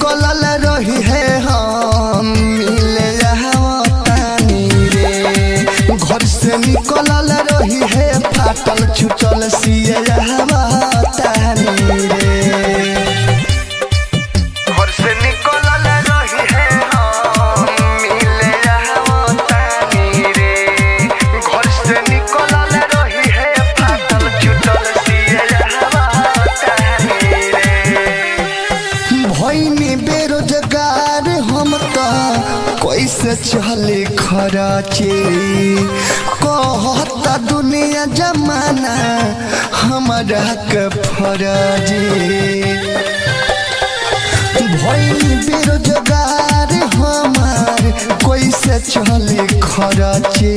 निकलल रही है हम मिले तानी रे घर से निकलल रही है फाटल छुटल सिए तानी रे घर से निकलल रही है हम मिले तानी रे घर से निकलल रही है फाटल छुटल सिए तानी रे भैनी बेरोजगार हम त कैसे चले खराचे कहता दुनिया जमाना हमारा के फराजे भैनी बेरोजगार हमार कैसे चले खराचे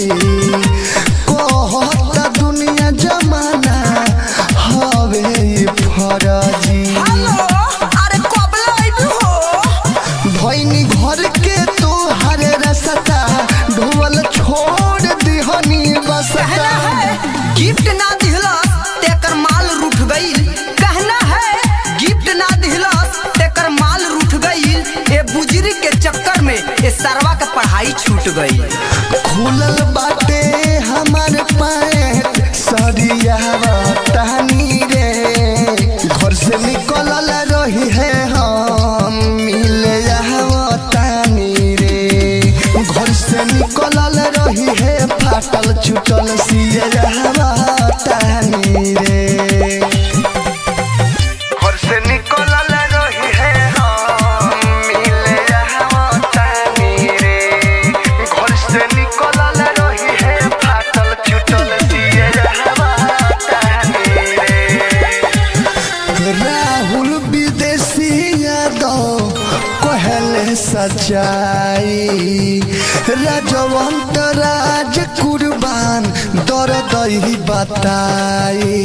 कहता दुनिया जमाना हवे फराजी हेलो अरे कबला आइबू हो भैनी घर के तू हरे रसता ढोल छोड़ दिहनी कहना बसता है गिफ्ट ना दिहलस तेकर माल रूठ गईल कहना है गिफ्ट ना दिहलस तेकर माल रूठ गईल ए बुजरी के चक्कर में ए सरवा के पढ़ाई छूट गई खुलल बाटे हमार पैंट सरिया तहनी रे घर से निकलल रही है हम मिले तानी रे घर से निकलल रही है फाटल छुटल सिए तानी रे घर से निकलल रही है हम मिले तानी रे घर से निकलल रही है फाटल छुटल सिए तानी रे राहुल विदेशी यादव कहले सच्चाई राजवंत राज कुर्बान दर्द ही बताई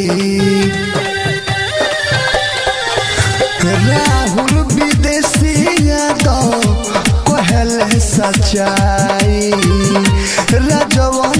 राहुल विदेशी यादव कहले सच्चाई राजवंत